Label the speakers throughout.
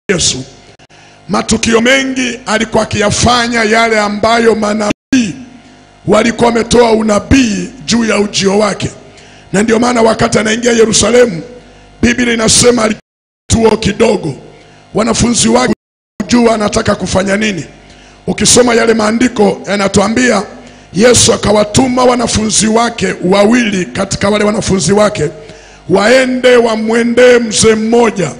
Speaker 1: Yesu, matukio mengi alikuwa akiyafanya yale ambayo manabii walikuwa wametoa unabii juu ya ujio wake, na ndio maana wakati anaingia Yerusalemu, Biblia inasema alituo kidogo, wanafunzi wake kujua anataka kufanya nini. Ukisoma yale maandiko yanatuambia Yesu akawatuma wanafunzi wake wawili katika wale wanafunzi wake waende wamwendee mzee mmoja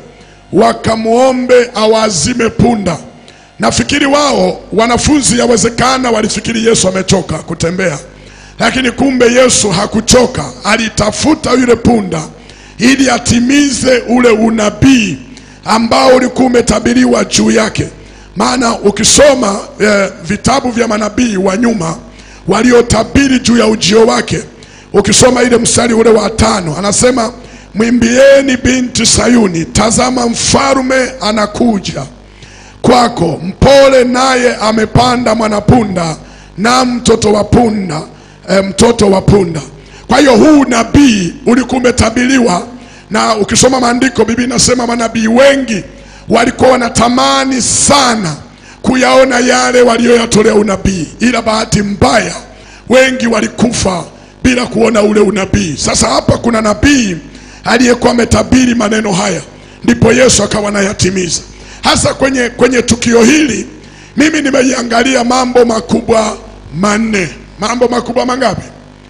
Speaker 1: wakamwombe awazime punda. Nafikiri wao wanafunzi, yawezekana walifikiri Yesu amechoka kutembea, lakini kumbe Yesu hakuchoka. Alitafuta yule punda ili atimize ule unabii ambao ulikuwa umetabiriwa juu yake. Maana ukisoma eh, vitabu vya manabii wa nyuma waliotabiri juu ya ujio wake, ukisoma ile mstari ule wa tano anasema mwimbieni binti Sayuni, tazama mfalume anakuja kwako, mpole naye amepanda mwanapunda na mtoto wa punda e, mtoto wa punda. Kwa hiyo huu nabii ulikuwa umetabiriwa, na ukisoma maandiko, Biblia inasema manabii wengi walikuwa wanatamani sana kuyaona yale waliyoyatolea unabii, ila bahati mbaya wengi walikufa bila kuona ule unabii. Sasa hapa kuna nabii aliyekuwa ametabiri maneno haya, ndipo Yesu akawa anayatimiza. Hasa kwenye, kwenye tukio hili mimi nimeiangalia mambo makubwa manne. Mambo makubwa mangapi?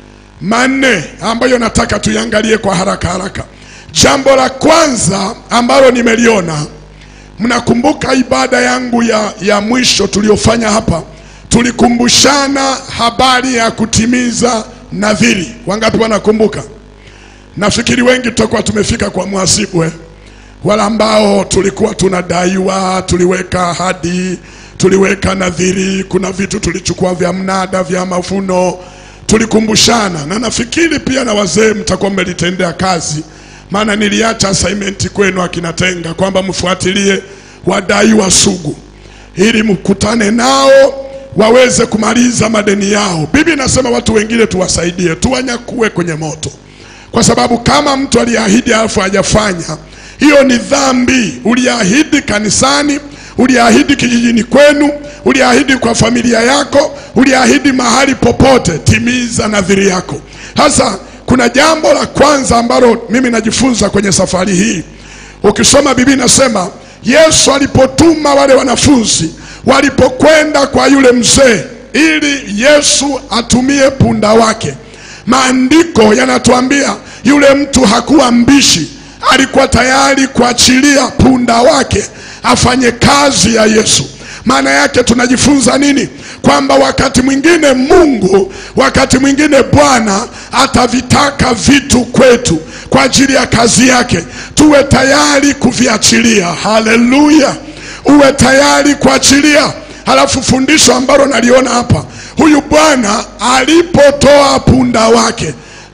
Speaker 1: Manne ambayo nataka tuiangalie kwa haraka haraka. Jambo la kwanza ambalo nimeliona, mnakumbuka ibada yangu ya, ya mwisho tuliyofanya hapa, tulikumbushana habari ya kutimiza nadhiri. Wangapi wanakumbuka? Nafikiri wengi tutakuwa tumefika kwa mhasibu eh? Wala ambao tulikuwa tunadaiwa, tuliweka ahadi, tuliweka nadhiri, kuna vitu tulichukua vya mnada, vya mavuno, tulikumbushana, na nafikiri pia na wazee mtakuwa mmelitendea kazi, maana niliacha assignment kwenu akinatenga kwamba mfuatilie wadaiwa sugu ili mkutane nao waweze kumaliza madeni yao. Biblia inasema watu wengine tuwasaidie, tuwanyakue kwenye moto kwa sababu kama mtu aliahidi alafu hajafanya, hiyo ni dhambi. Uliahidi kanisani, uliahidi kijijini kwenu, uliahidi kwa familia yako, uliahidi mahali popote. Timiza nadhiri yako. Sasa kuna jambo la kwanza ambalo mimi najifunza kwenye safari hii. Ukisoma Biblia inasema Yesu alipotuma wale wanafunzi walipokwenda kwa yule mzee ili Yesu atumie punda wake Maandiko yanatuambia yule mtu hakuwa mbishi, alikuwa tayari kuachilia punda wake afanye kazi ya Yesu. Maana yake tunajifunza nini? Kwamba wakati mwingine Mungu, wakati mwingine Bwana atavitaka vitu kwetu kwa ajili ya kazi yake, tuwe tayari kuviachilia. Haleluya, uwe tayari kuachilia. Halafu fundisho ambalo naliona hapa huyu bwana alipotoa punda wake,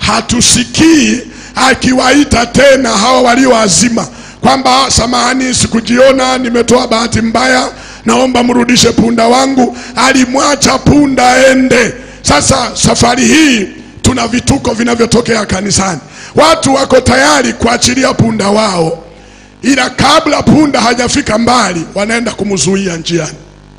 Speaker 1: hatusikii akiwaita tena hawa walioazima kwamba samahani, sikujiona, nimetoa bahati mbaya, naomba mrudishe punda wangu. Alimwacha punda aende. Sasa safari hii tuna vituko vinavyotokea kanisani, watu wako tayari kuachilia punda wao, ila kabla punda hajafika mbali, wanaenda kumzuia njiani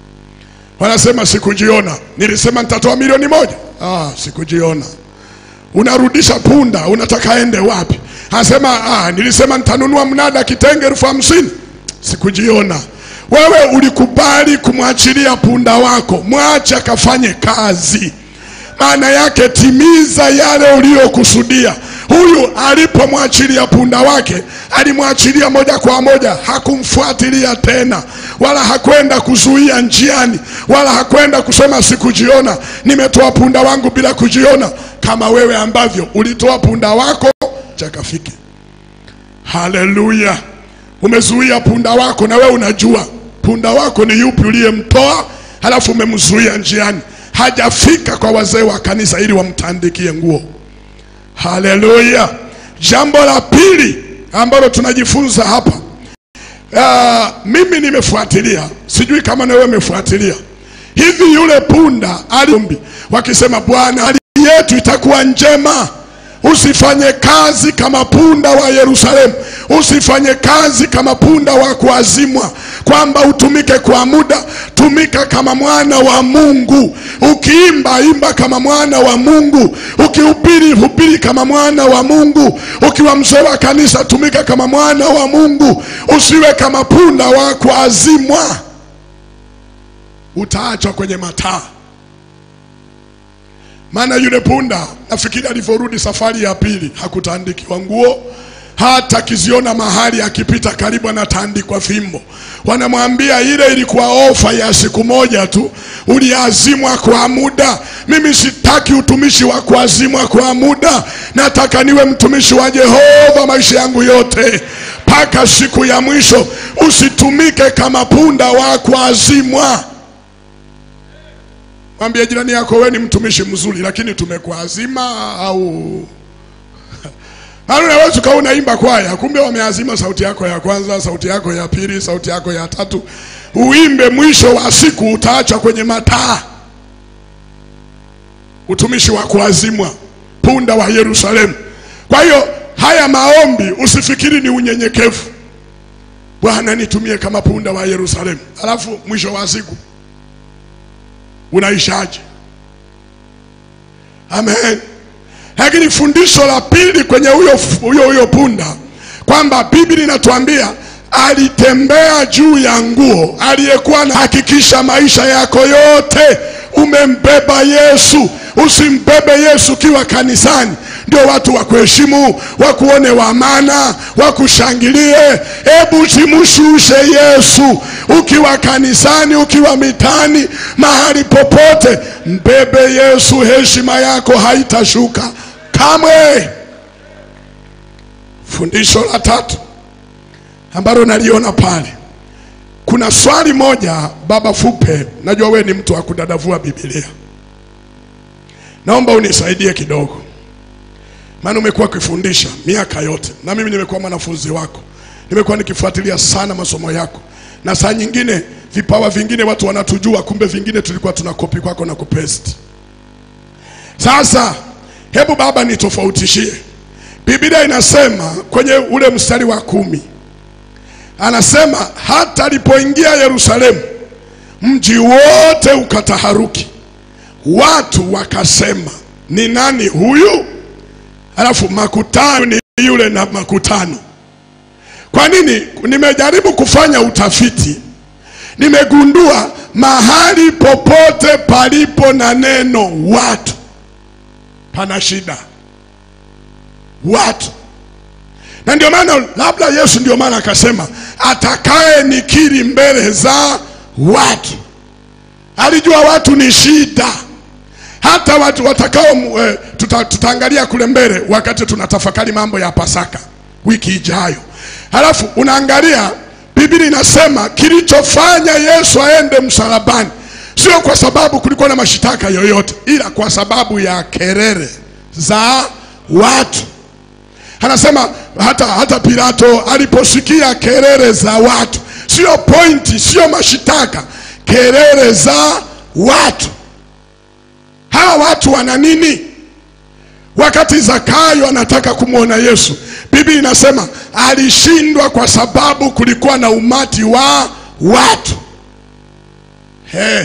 Speaker 1: wanasema sikujiona, nilisema nitatoa milioni moja. Ah, sikujiona. Unarudisha punda, unataka aende wapi? Anasema ah, nilisema nitanunua mnada kitenge elfu hamsini. Sikujiona. Wewe ulikubali kumwachilia punda wako, mwache akafanye kazi. Maana yake timiza yale uliyokusudia. Huyu alipomwachilia punda wake, alimwachilia moja kwa moja, hakumfuatilia tena, wala hakwenda kuzuia njiani, wala hakwenda kusema sikujiona, nimetoa punda wangu bila kujiona, kama wewe ambavyo ulitoa punda wako chakafiki. Haleluya! Umezuia punda wako, na wewe unajua punda wako ni yupi uliyemtoa, halafu umemzuia njiani, hajafika kwa wazee wa kanisa ili wamtandikie nguo. Haleluya! Jambo la pili ambalo tunajifunza hapa, uh, mimi nimefuatilia, sijui kama na wewe umefuatilia. Hivi yule punda aliombi wakisema, Bwana hali yetu itakuwa njema usifanye kazi kama punda wa Yerusalemu, usifanye kazi kama punda wa kuazimwa, kwamba utumike kwa muda. Tumika kama mwana wa Mungu. Ukiimba imba kama mwana wa Mungu, ukihubiri hubiri kama mwana wa Mungu, ukiwa mzee wa kanisa tumika kama mwana wa Mungu, usiwe kama punda wa kuazimwa. Utaachwa kwenye mataa. Maana yule punda nafikiri alivyorudi safari ya pili hakutaandikiwa nguo, hata kiziona mahali akipita karibu anatandikwa fimbo. Wanamwambia ile ilikuwa ofa ya siku moja tu, uliazimwa kwa muda. Mimi sitaki utumishi wa kuazimwa kwa muda, nataka niwe mtumishi wa Jehova maisha yangu yote mpaka siku ya mwisho. Usitumike kama punda wa kuazimwa. Mwambie jirani yako, wewe ni mtumishi mzuri, lakini tumekuazima au Maana unaweza ukawa unaimba kwaya, kumbe wameazima sauti yako ya kwanza, sauti yako ya pili, sauti yako ya tatu. Uimbe, mwisho wa siku utaachwa kwenye mataa. Utumishi wa kuazimwa, punda wa Yerusalemu. Kwa hiyo haya maombi usifikiri ni unyenyekevu. Bwana nitumie kama punda wa Yerusalemu, alafu mwisho wa siku unaishaje? Amen. Lakini fundisho la pili kwenye huyo huyo huyo punda kwamba Biblia inatuambia alitembea juu ya nguo, aliyekuwa anahakikisha maisha yako yote umembeba Yesu. Usimbebe Yesu ukiwa kanisani ndio watu wakuheshimu, wakuone wa maana, wakushangilie. Hebu simshushe Yesu ukiwa kanisani, ukiwa mitani, mahali popote, mbebe Yesu, heshima yako haitashuka kamwe. Fundisho la tatu ambalo naliona pale, kuna swali moja, baba Fupe, najua we ni mtu wa kudadavua Biblia, naomba unisaidie kidogo maana umekuwa ukifundisha miaka yote na mimi nimekuwa mwanafunzi wako, nimekuwa nikifuatilia sana masomo yako, na saa nyingine vipawa vingine watu wanatujua, kumbe vingine tulikuwa tunakopi kwako na kupesti. Sasa hebu baba nitofautishie. Biblia inasema kwenye ule mstari wa kumi anasema hata alipoingia Yerusalemu, mji wote ukataharuki, watu wakasema, ni nani huyu? Alafu makutano ni yule na makutano. Kwa nini? Nimejaribu kufanya utafiti, nimegundua mahali popote palipo na neno watu pana shida, watu. Na ndio maana labda Yesu ndio maana akasema atakaye nikiri mbele za watu. Alijua watu ni shida hata watu watakao e, tuta, tutaangalia kule mbele wakati tunatafakari mambo ya Pasaka wiki ijayo. Halafu unaangalia Biblia inasema kilichofanya Yesu aende msalabani sio kwa sababu kulikuwa na mashitaka yoyote, ila kwa sababu ya kelele za watu. Anasema hata, hata Pilato aliposikia kelele za watu, sio pointi, sio mashitaka, kelele za watu hawa watu wana nini? Wakati Zakayo anataka kumwona Yesu, Biblia inasema alishindwa kwa sababu kulikuwa na umati wa watu. Hey,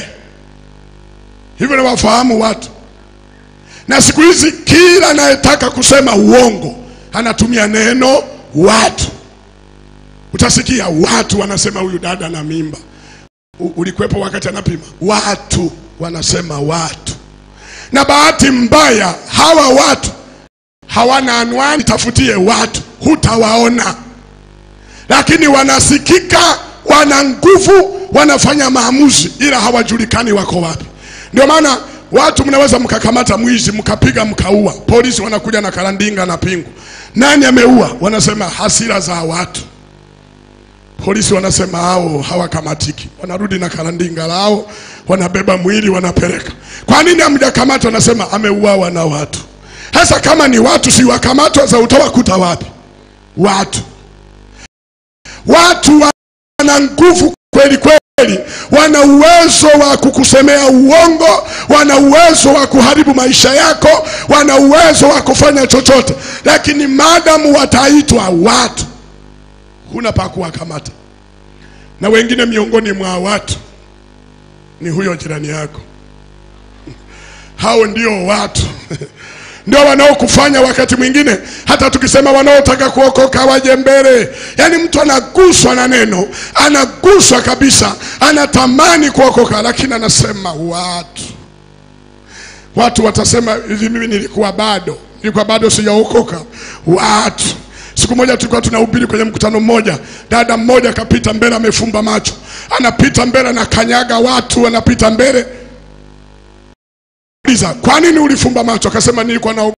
Speaker 1: hivyo ni wafahamu watu, na siku hizi kila anayetaka kusema uongo anatumia neno watu. Utasikia watu wanasema huyu dada na mimba. U- Ulikuwepo wakati anapima? Watu wanasema watu na bahati mbaya hawa watu hawana anwani, tafutie watu, hutawaona, lakini wanasikika, wana nguvu, wanafanya maamuzi, ila hawajulikani wako wapi. Ndio maana watu mnaweza mkakamata mwizi mkapiga mkaua, polisi wanakuja na karandinga na pingu, nani ameua? Wanasema hasira za watu. Polisi wanasema hao hawakamatiki, wanarudi na karandinga lao, wanabeba mwili wanapeleka. Kwa nini hamjakamata? Wanasema ameuawa na watu. Sasa kama ni watu, si wakamatwa? Za utawakuta wapi? Watu, watu wana nguvu kweli kweli, wana uwezo wa kukusemea uongo, wana uwezo wa kuharibu maisha yako, wana uwezo wa kufanya chochote, lakini maadamu wataitwa watu, huna pa kuwakamata. Na wengine miongoni mwa watu ni huyo jirani yako. Hao ndio watu ndio wanaokufanya wakati mwingine, hata tukisema wanaotaka kuokoka waje mbele. Yaani mtu anaguswa na neno, anaguswa kabisa, anatamani kuokoka, lakini anasema watu. Watu watasema hivi, mimi nilikuwa bado, nilikuwa bado sijaokoka. Watu. Siku moja tulikuwa tunahubiri kwenye mkutano mmoja, dada mmoja akapita mbele, amefumba macho, anapita mbele, anakanyaga watu, anapita mbele. Kwa nini ulifumba macho? Akasema nilikuwa na